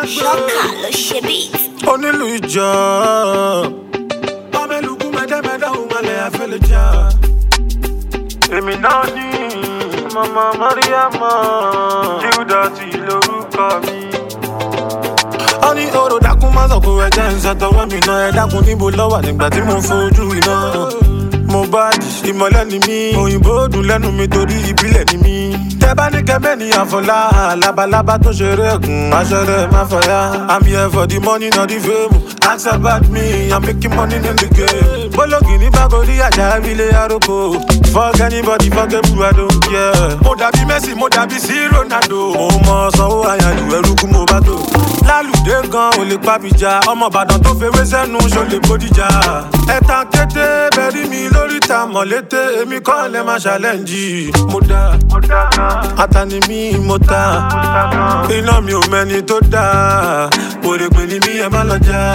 ṣọ́kà ló ṣe beat. onílù ìjọ. Mameluku mẹ́tẹ́mẹ́tẹ́ òun malẹ̀ àfẹ́lẹ́ jà. Èmi náà ní Mama Mariama. Júdásì lórúkọ mi. Ó ní oró dákun má sọ̀kò ẹ̀jẹ̀ ń ṣàtọwọ́ mi náà. Ẹ dákun níbo lọ́wọ́ nígbà tí mo fojú iná. Mo bá di ìmọ̀lẹ́ ni mí. Òyìnbó dùn lẹ́nu mi torí ìbílẹ̀ ni mí. Tẹ bá ní kẹ́mẹ́ ní àfọlá. Labalábá tó ṣeré ẹ̀gùn. Aṣọ rẹ̀ má fọyá. I'm here for the money not the fame. Ask about me, I'm making money in the game. Bólógì ní Bákòrí àjà ilé àròkọ. Fuck anybody, fuck everyone, I don't care. Mo dàbí Messi, mo dàbí sí Ronaldo. Mo mọ sanwó àyàlù ẹrú kú mo bá tó. Lálùdé gan ò lè pàbíjà. Ọmọ Ìbàdàn tó fewé sẹ́nu ṣó lè bódìjà. Ẹ̀tàn kété bẹ̀rí mi lórí ta mọ̀lété. Èmi kọ́ lẹ́ máa ṣàlẹ́ǹjì. Mo dá Atani mi mo ta. Iná mi ò mẹ́ni tó dáa. Òrèpè ni mí ẹ má lọ já.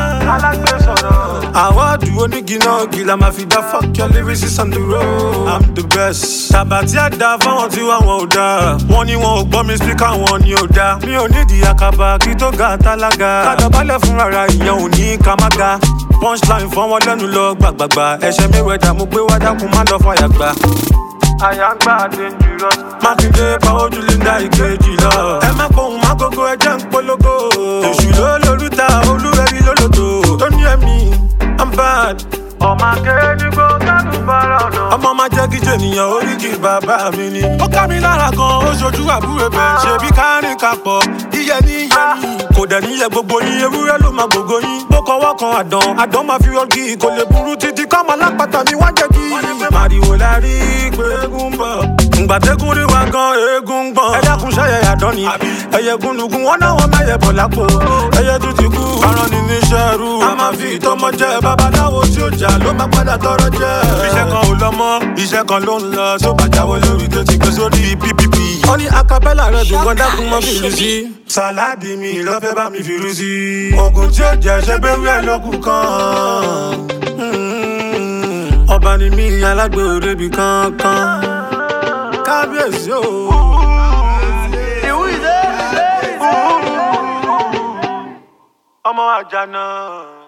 Àwọ̀dù onígi náà gìlà máa fi dá fuck your lyrics on the road. I'm the best. Tàbátí àdá fáwọn tí wà wọn ò dáa. Wọ́n ní wọn ò gbọ́ mi spíkà wọn ni ò dáa. Mi ò nídìí àkàbà kí tó ga tálága. Kádàbálẹ̀ fún rárá ìyẹn ò ní ká má ga. Punchline fọ́n wọn lẹ́nu lọ gbàgbàgbà. Ẹ̀ṣẹ̀ mi wẹ̀dà mo gbé wá dákun má lọ fàyà gbà. Àyàngbá dangerous. Mákindé pàwọ́ ojú Linda ìkejì lọ. Ẹ má pohùn má gógó ẹjẹ́ ń polówó. Èṣù ló lórúta olúwẹ̀rí lólòdò. Tó ní ẹ̀mí, I'm bad. Ọmọ akéde kó kánú bára ọ̀nà. Ọmọ máa jẹ́ kí jènìyàn oríkì bàbá mi ni. Ó ká mi lára gan, ó ṣojú àbúrò bẹ̀. Ṣebí kárìn kapọ̀, iye ní iye ní. Kò dẹ̀ níyẹ gbogbo yín, ewúrẹ́ ló máa gbogbo yín. Bó kọwọ́ kan àdán, àdán máa fi ọgì. Kò lè burú títí kọ́mọ lápáta mi wá jẹ́ kí. Màrìwò la rí pé eégún ń bọ̀. Ǹgbà tẹ́gùn rí wa gan, eégún ń gbọ̀n. Ẹ dákun ṣẹ́yẹ àdán ni. Ẹyẹ gúnlùgún, wọ́n náà wọ́n mẹ́yẹ bọ̀ lápò. Ẹyẹ tún ti kú. Aràn ni níṣẹ́ rú. A máa fi ìtọ́mọ jẹ́ babaláwo tí ó jà ló máa padà tọrọ jẹ́. Iṣẹ́ kan ò lọ mọ́, iṣẹ́ kan ló ń lọ. Tó bá jáwé lórí tó ti gbé sórí PPP. Ó ní acapella rẹ̀ dùn gan dákun mọ́ fìlú sí. Sàláàdì mi lọ́fẹ́ bá mi fìlú sí. Oògùn tí ó jẹ́ ṣé bẹ́rù ẹ̀ lókun kan. Mm, Ọba ni mí alágbè òrebi kankan. Kábíyèsí o. Ọmọ àjànà.